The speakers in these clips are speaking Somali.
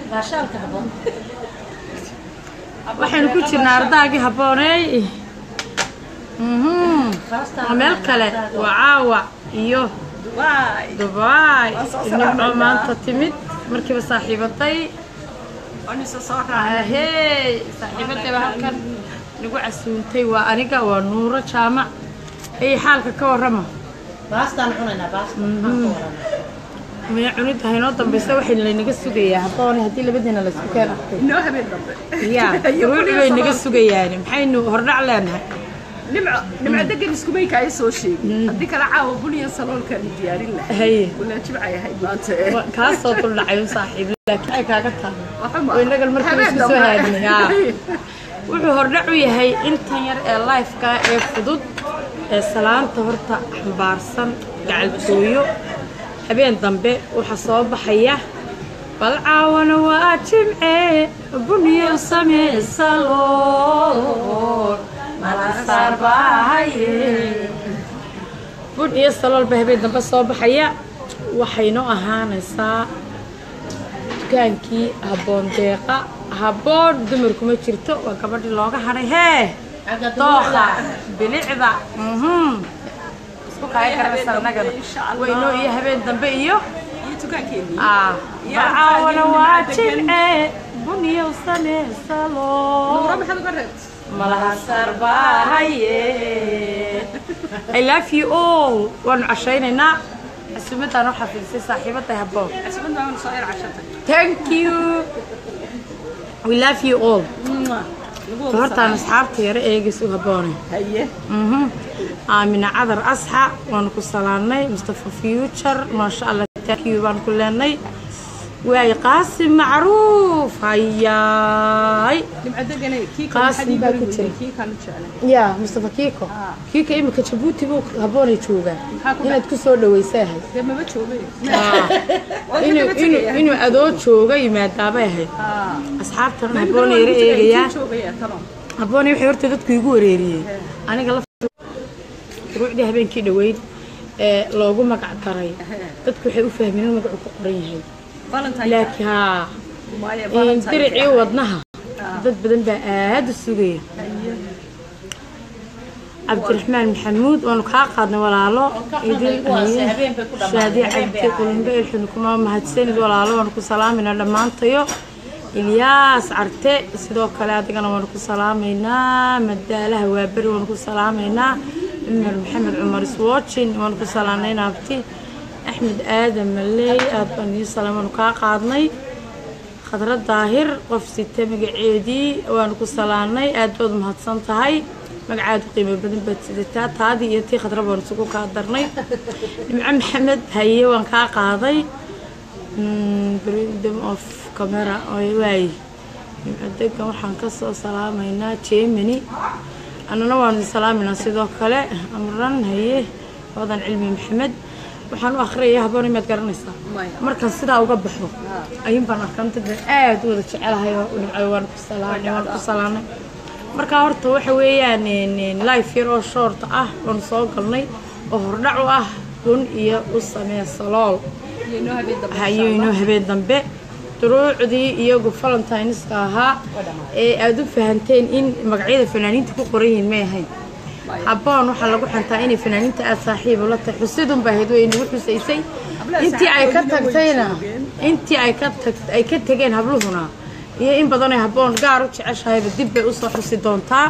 baashaalka haboon waxaynu ku jirnaa ardaagii habbooney Mhm. Khaasatan waa meel kale waa caawa iyo waay dubaay Waan soo nimco salaamaynaa. maanta timid markiiba saaxiibaday anisa soo raacay ahey saaxiibadayba halkan nagu casuuntay waa aniga waa nuuro jaamac ay xaalka ka warrama baastaan cunaynaa baasta maxaan ka waranaa maya cunid ah inoo dambaysa waxayna laynaga sugayaa habboone haddii labadiina laysku keen arkay inoo habeen dambe ya ruuci bay naga sugayaan maxaynu hordhac leenahay nimco nimco degan iskumayka ay soo sheegin haddii kale caawa buniya saloolkaanu diyaarin lahay haye walaa jibcay ahayd maanta ee wa- kaasoo duldhacay u saaxiib laakiin ay kaaga tahay Waxa ma- oo innagan markiiba habeen isku soo dambe. haadnay haa wuxuu hordhac u yahay intan yar ee lifeka ee fudud ee salaanta horta xambaarsan gacaltooyo habeen dambe waxaa soo baxaya bal caawana waa jimce bunyo sameysalool malasaar baahaye bun iyo salool baa habeen dambe soo baxaya waxaynoo ahaanaysaa dukaankii habboon deeqa habboon dumarkuma jirto waa gabadhii looga hadhay hee xagga dooqa dumarka bilicda mhm isku kaya garaysa annagana insha Allah. waynoo iyo habeen dambe iyo iyo tukaankeenii ah Iyo bacaawana ardaagii waa nimca degan. jimce bun iyo sameysalool nuuro maxaad uga reebta malahasar baahaye I love you all waanu cashaynaynaa casuumaddaan u xafiisay saaxiibaday habboon casbad baan soo yar cashatay thank you we love you all hortaan asxaabta yare eegis u habboonay haye Mhm. aamina cadar asxa waanu ku salaannay mustafa future maasha allah thank you baan ku leenay waay qaasim macruuf hayaay nimco degane kii Qaasim baa ku jira. kii kaanu jeclay ya mustafa kiiko kiiko imika jabuuti buu habboonay joogaa Maxaa ku inaad ku soo dhawaysa ahayd dee maba joogay inuu inuu inuu adoo jooga yimaadaabay ahayd asxaabtan habboonay yara eegayaa joogaya talo habboonay waxay horta dadku igu wareeriyeen aniga la ruucdii habeenkii dhoweyd ee loogu magac daray dadku waxay u fahmeen in magacu ku qoran yahay valentine laakiin haa maya in valentine diricii wadnaha dad badan baa aad u sugaya cabdiraxmaan maxamuud waanu kaa qaadnay walaalo idil kuwaas habeen bay ku shaadiye dhammaadeen habeen bay cabdi qulimbe ilxin kuma mahadsanid walaalo waanu ku salaamayna dhammaantayo ilyaas carte sidoo kale adigana waanu ku salaamaynaa madaalaha waaberi waanu ku salaamaynaa cumar maxamed cumar iswoojin waanu ku salaamaynaa abti axmed aadan maleey aad baan ii salaam waanu kaa qaadnay khadra daahir qof sita magaceedii waanu ku salaanay aad baad umahadsan tahay magacaadu qiimo badan baad sidataa taadii iyo tii khadra baan isugu kaa darnay nimco maxamed haye waan kaa qaaday freedom of camera oy waay nimco degan waxaan kasoo salaamaynaa germany annana waanu idin salaaminaa sidoo kale amran haye wadan cilmi maxamed waxaan u akhriyaya habboon imaad garanaysaa Maya. markaan sidaa uga baxo ayuun baan arkaan dad baan aad u wada jecelahay oo dhinaco waan ku salaamay waan ku salaamay marka horta waxa weeyaan life yar oo short ah waan soo galnay oo hordhac u ah bun iyo u samee salool iyo inoo habeen dambe hayo inoo habeen dambe duruucdii iyagu valentineska ahaa ee aad u fahanteen in magacyada fanaaniinta ku qoran yihiin may ahayn habboon waxaa lagu xantaa inay fanaaniinta aad saaxiib ula tahay xusidun baa ahayd way nagu xusaysay intii ay ka tagtayna intii ay ka tag ay ka tageen habluhuna iyo in badanay habboon gaar u jeceshahayba dib bay usoo xusi doontaa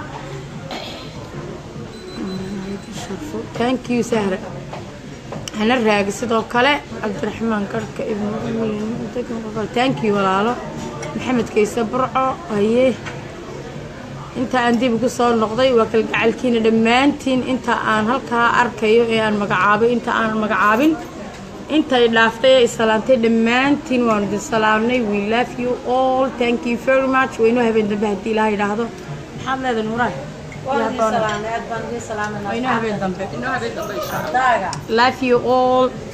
thank you sahra hana raagi sidoo kale cabdiraxmaan garhka ibn thank you walaalo maxamed kayse burco haye inta aan dib ugu soo noqday waa kalgacalkiina dhammaantiin inta aan halkaa arkayo ee aan magacaabay inta aan magacaabin intay dhaaftay ee isalaantay dhammaantiin waanu idin salaamnay we love you all thank you very much waynoo habeen dambe haddii ilaah yidhaahdo maxaad leedahay nuuraay waan idin salaamay aad baan idin salaamayna waynoo habeen dambe inoo habeen dambe insha daaga love you all